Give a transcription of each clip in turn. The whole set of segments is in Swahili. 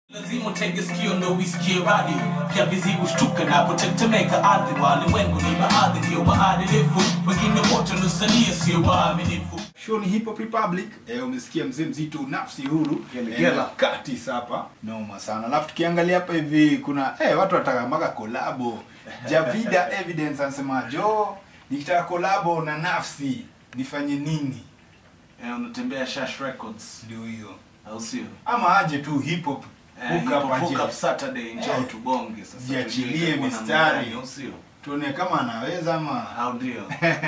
lazima utege sikio ndo uisikie radi vya vizibu shtuka napotetemeka ardhi walimwengu ni baadhi ndio waadilifu wengine wote nusalia sio waaminifu Show ni Hip Hop Republic. Eh, umesikia mzee mzito nafsi huru. Gele, Eh, gele. na Katis hapa. Noma sana. Alafu tukiangalia hapa hivi kuna eh watu wanataka mpaka kolabo. Javida Evidence anasema jo nikitaka kolabo na nafsi nifanye nini? Eh, unatembea shash records Ndio hiyo. au sio Ama aje tu hip hop. Eh, Hook hip up hop, aje. hook up Saturday njoo Eh. tubonge sasa Jiachilie tujue kama namna mistari. gani, au sio Tuone kama anaweza ama au ndio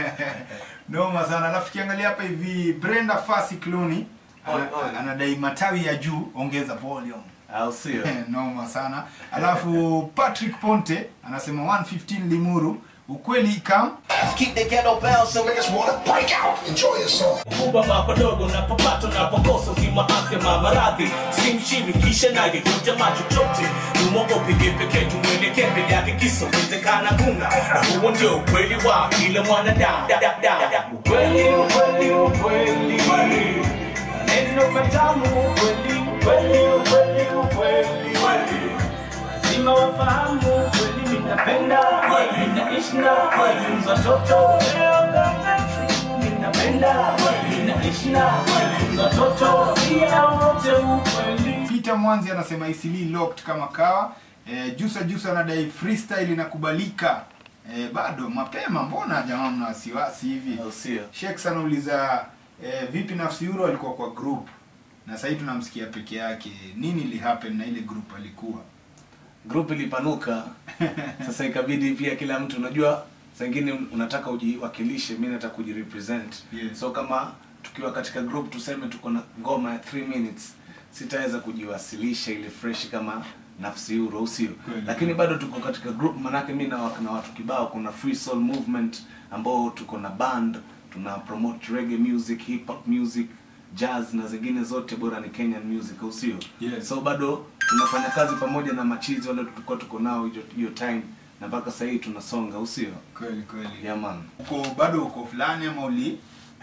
Noma sana. Alafu tukiangalia hapa hivi Brenda Fasi Cloni Oi, oi. anadai matawi ya juu ongeza volume. au sio noma sana alafu patrick ponte anasema 115 limuru ukweli kam Keep the ghetto bounce so niggas wanna break out. Enjoy yourself. kubwa mapodogo napopata napokosa zima afya mamaradhi simshirikishe naye kujamaa chochote tumwogopige pekee tumwelekee mbele yake kisowezekana kuna na huo ndio ukweli wa kila mwanadamu Da, da, da. ukweli ukweli ukweli neno matamu ukweli ukweli ukweli ukweli lazima wafahamu kweli ninapenda kweli naishi na kweli za toto leo kama ninapenda kweli naishi na kweli za toto pia wote ukweli peter mwanzi anasema isili locked kama kawa e, jusa jusa anadai freestyle inakubalika e, bado mapema mbona jamaa mna wasiwasi hivi au sio sheks anauliza e, vipi nafsi huru alikuwa kwa group na sahii tunamsikia peke yake nini lihappen na ile group alikuwa group ilipanuka sasa ikabidi pia kila mtu unajua saa ingine unataka ujiwakilishe mi nataka kujirepresent Yeah. so kama tukiwa katika group tuseme tuko na ngoma ya 3 minutes sitaweza kujiwasilisha ile fresh kama nafsi huru au sio Kweli. lakini bado tuko katika group manake mi na, na watu kibao kuna free soul movement ambao tuko na band tuna promote reggae music hip hop music jazz na zingine zote bora ni kenyan music au sio Yes. so bado tunafanya kazi pamoja na machizi wale tulikuwa tuko nao hiyo- hiyo time na mpaka sasa hii tunasonga au sio kweli kweli yeah, man uko bado uko fulani ama uli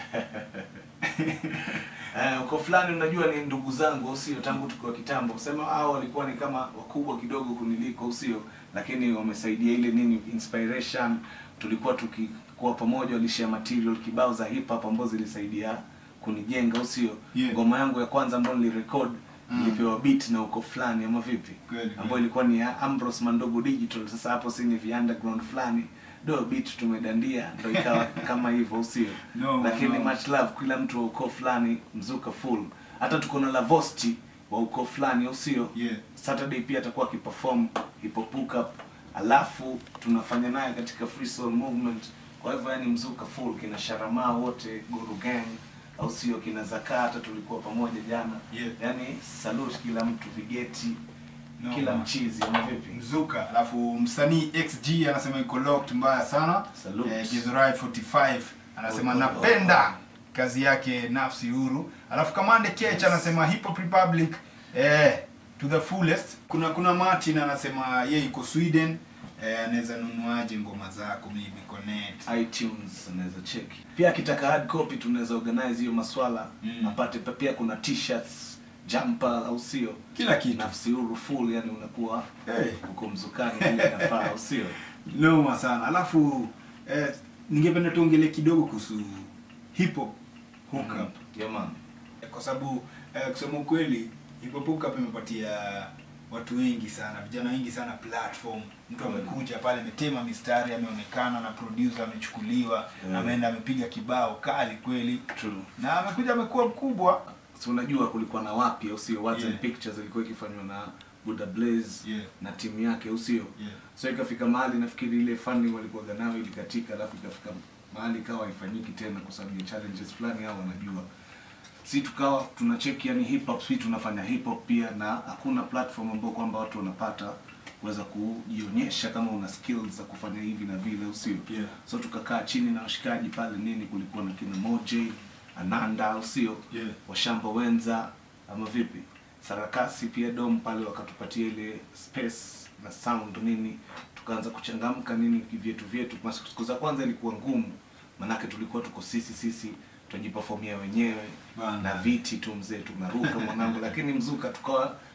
Eh, uko fulani unajua ni ndugu zangu au sio tangu tukiwa kitambo sema hao walikuwa ni kama wakubwa kidogo kuniliko au sio lakini wamesaidia ile nini inspiration tulikuwa tukikuwa pamoja walishare material kibao za hip hop ambazo zilisaidia kunijenga au sio Yeah. ngoma yangu ya kwanza ambayo nilirecord Mm. nilipewa beat na uko fulani ama vipi Kweli, ambayo kweli. ilikuwa ni ya Ambrose Mandogo Digital sasa hapo si ni vya underground fulani do beat tumedandia ndo ikawa kama hivyo au sio No, lakini no. much love kila mtu wa ukoo fulani mzuka full hata tuko na lavosti wa ukoo fulani au sio Yeah. saturday pia atakuwa akiperform hip hop hook up alafu tunafanya naye katika free soul movement kwa hivyo yani mzuka full kina sharamaa wote guru gang au sio kina zakaa hata tulikuwa pamoja jana Yeah. yani salute kila mtu vigeti No, kila man. mchizi ama vipi mzuka alafu msanii xg anasema iko locked mbaya sana Salute. eh, Githurai 45 anasema Oh, oh, napenda oh. kazi yake nafsi huru alafu kamande kech anasema hip hop republic eh, to the fullest kuna kuna martin anasema ye iko sweden eh, anaweza nunuaje ngoma zako maybe connect itunes anaweza cheki pia akitaka hard copy tunaweza organize hiyo maswala Mm. apate pa- pia kuna t-shirts jumper au sio kila kitu nafsi huru full yani unakuwa hey. uko mzukani vile inafaa au sio noma sana alafu eh, ningependa tuongele kidogo kuhusu hip hop hook up yeah, man. kwa sababu eh, kusema ukweli hip hop hook up imepatia watu wengi sana vijana wengi sana platform mtu amekuja pale ametema mistari ameonekana na producer amechukuliwa Yeah. ameenda amepiga kibao kali kweli True. na amekuja amekuwa mkubwa si unajua kulikuwa na wapi au sio words Yeah. and pictures ilikuwa ikifanywa na Buddha Blaze Yeah. na timu yake au sio Yeah. so ikafika mahali nafikiri ile funding walikuwa nayo ilikatika alafu ikafika mahali ikawa haifanyiki tena kwa sababu ya challenges fulani hao wanajua si tukawa tunacheki yani hip hop si tunafanya hip hop pia na hakuna platform ambayo kwamba watu wanapata kuweza kujionyesha kama una skills za kufanya hivi na vile au sio Yeah. so tukakaa chini na washikaji pale nini kulikuwa na kina Moj Ananda au sio Yeah. washamba wenza ama vipi sarakasi pia dom pale wakatupatia ile space na sound nini tukaanza kuchangamka nini vyetu vyetu Kwa siku za kwanza ilikuwa ngumu manake tulikuwa tuko sisi sisi tujipafomia wenyewe Bana. na viti tu mzee tunaruka mwanangu lakini mzuka tukawa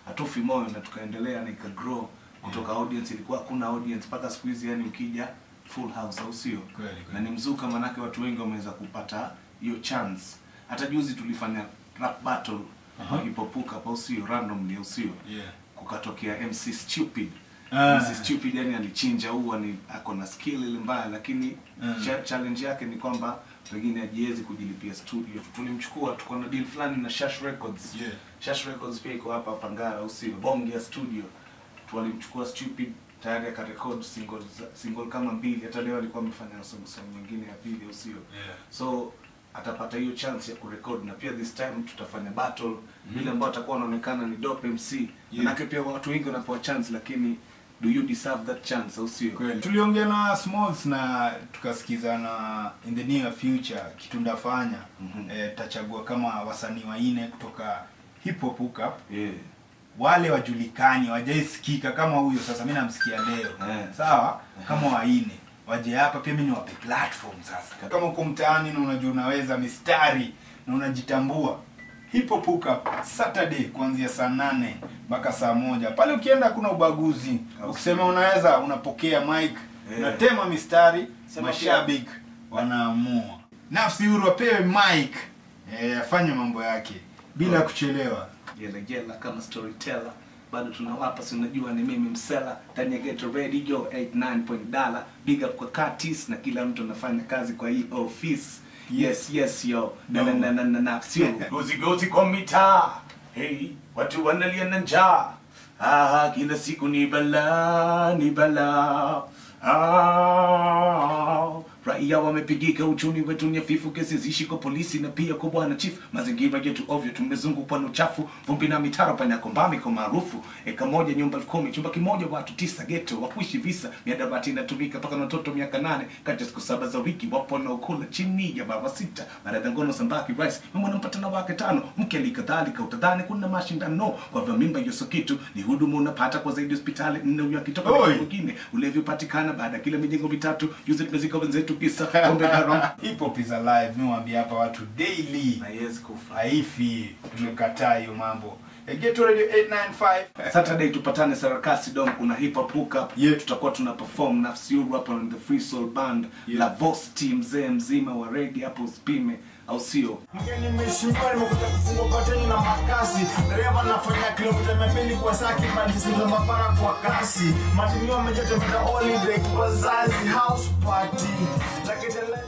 hatufi moyo na tukaendelea na ikagrow kutoka audience ilikuwa hakuna audience mpaka siku hizi yani ukija full house au sio Kweli, kweli. na ni mzuka manake watu wengi wameweza kupata hiyo chance hata juzi tulifanya rap battle Aha. uh hipopuka au sio randomly au sio Yeah. kukatokea MC Stupid Ah. MC Stupid yani alichinja huwa ni ako na skill ile mbaya lakini Mm. cha, challenge yake ni kwamba pengine hajiwezi kujilipia studio tulimchukua tuko na deal fulani na Shash Records Yeah. Shash Records pia iko hapa Pangara au sio bonge ya studio tulimchukua Stupid tayari akarekod single za- single kama mbili hata leo alikuwa amefanya song song nyingine ya pili au sio Yeah. so atapata hiyo chance ya kurekod na pia this time tutafanya battle vile ambao atakuwa anaonekana ni dope MC Yeah. manake pia watu wengi wanapewa chance lakini do you deserve that chance au sio Kweli. tuliongea na smalls na tukasikizana in the near future kitu ndafanya Mhm. eh, tachagua kama wasanii waine kutoka hip hop hookup yeah. wale wajulikani wajaisikika kama huyo sasa mi namsikia leo Eh. sawa kama waine waje hapa pia mi niwape platform sasa kama uko mtaani na unajua unaweza mistari na unajitambua hip hop hookup saturday kuanzia saa nane mpaka saa moja pale ukienda kuna ubaguzi ukisema unaweza unapokea mic Eh. unatema mistari Sema mashabiki wanaamua nafsi huru apewe mic eh, afanye mambo yake bila kuchelewa jela jela kama storyteller bado tunawapa si unajua ni mimi msela ndani ya geto radio 89 point dala big up kwa katis na kila mtu anafanya kazi kwa hii office yes yes yo na na na na na na sio gozi gozi kwa mitaa hey, watu wanalia na njaa ah, kila siku ni bala ni bala Ah, raia wamepigika, uchumi wetu ni hafifu, kesi zishi kwa polisi na pia kwa bwana chief. Mazingira yetu ovyo, tumezungukwa na uchafu, vumbi na mitaro, panya kombami kwa maarufu. Eka moja nyumba elfu kumi, chumba kimoja watu tisa, geto wakuishi visa, miadarati inatumika mpaka na watoto miaka nane, kati ya siku saba za wiki wapo wanaokula chini ya baba sita, maradhi ya ngono, sambaki, rice, mama anampata na wake tano, mke alikadhalika, utadhani kuna mashindano kwa vya mimba yoso kitu ni huduma unapata kwa zaidi hospitali nne, huyo akitoka Oi. mwingine ulevi upatikana baada ya kila mijengo mitatu juzi tumezika wenzetu kisa pombe haram hip hop is alive mi waambia hapa watu daily na yes kufa haifi tumekataa hiyo mambo Eh, Ghetto radio 895 Saturday tupatane Sarakasi Dom, kuna hip hop hookup Yeah. tutakuwa tuna perform Nafsi Huru hapa on the Free Soul Band Yeah. la Boss Team, mzee mzima wa reggae hapo usipime, au sio? Mgeni nimeshindwa nimekuja kufungwa pateni na makasi dereva nafanya kilomita mia mbili kwa saa kibandisiza mapara kwa kasi matinio amejatembea holiday kwa wazazi house party lakini